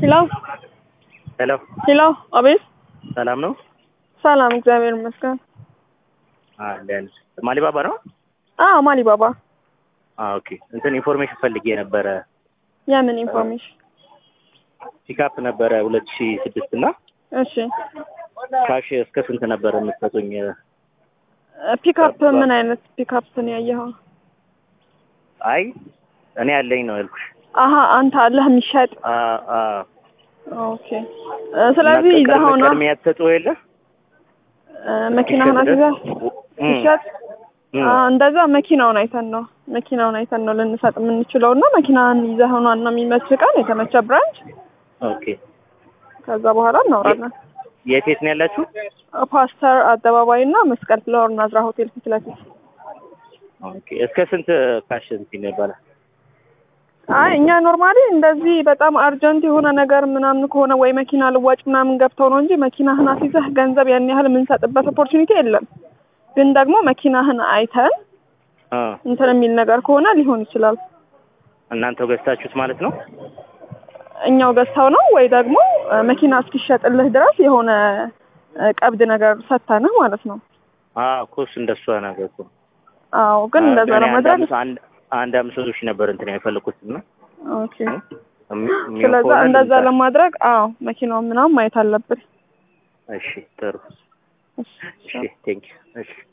ሄሎ ሄሎ ሄሎ፣ አቤት። ሰላም ነው? ሰላም፣ እግዚአብሔር ይመስገን። አለን ማሊባባ ነው? አዎ፣ ማሊ ባባ። አዎ ኦኬ። እንትን ኢንፎርሜሽን ፈልጌ ነበረ። የምን ኢንፎርሜሽን? ፒካፕ ነበረ ሁለት ሺህ ስድስት እና እሺ፣ ካሽ እስከ ስንት ነበረ የምትሰጡኝ? ፒካፕ ምን አይነት ፒካፕ ነው ያየኸው? አይ እኔ ያለኝ ነው ያልኩሽ። አሀ፣ አንተ አለህ የሚሸጥ? አ አ ኦኬ። ስለዚህ ይዘኸው ነው ቀድሜ ያትሰጡ የለ መኪናህን አስይዘህ እም፣ ይሸጥ እም። አ፣ እንደዛ መኪናውን አይተን ነው መኪናውን አይተን ነው ልንሰጥ የምንችለው እና መኪናህን ይዘኸው ነው እና የሚመች ቀን የተመቸ ብራንች ኦኬ። ከዛ በኋላ እናወራለን። የት የት ነው ያላችሁ? ፓስተር አደባባይ እና መስቀል ፍላወር ናዝራ ሆቴል ፊት ለፊት። ኦኬ። እስከ ስንት ካሽ እንትን ይባላል? አይ እኛ ኖርማሊ እንደዚህ በጣም አርጀንት የሆነ ነገር ምናምን ከሆነ ወይ መኪና ልዋጭ ምናምን ገብተው ነው እንጂ መኪናህን አስይዘህ ገንዘብ ያን ያህል የምንሰጥበት ኦፖርቹኒቲ የለም። ግን ደግሞ መኪናህን አይተን አ እንትን የሚል ነገር ከሆነ ሊሆን ይችላል። እናንተው ገዝታችሁት ማለት ነው? እኛው ገዝተው ነው ወይ ደግሞ እ፣ መኪና እስኪሸጥልህ ድረስ የሆነ እ፣ ቀብድ ነገር ሰጥተንህ ማለት ነው። አ ኮስ እንደሷ ነገር እኮ አዎ ግን እንደዛ እኔ አንድ ለማድረግ አምስት- አንድ አንድ አምስት መቶ ሺህ ነበር እንትን የፈለኩት እና ኦኬ። እም- የሚሆን ስለዛ ከሆነ እንደዛ ልምጣ። ለማድረግ አዎ መኪናውን ምናምን ማየት አለብን። እሺ ጥሩ። እሺ። እሺ ቴንክ ዩ። እሺ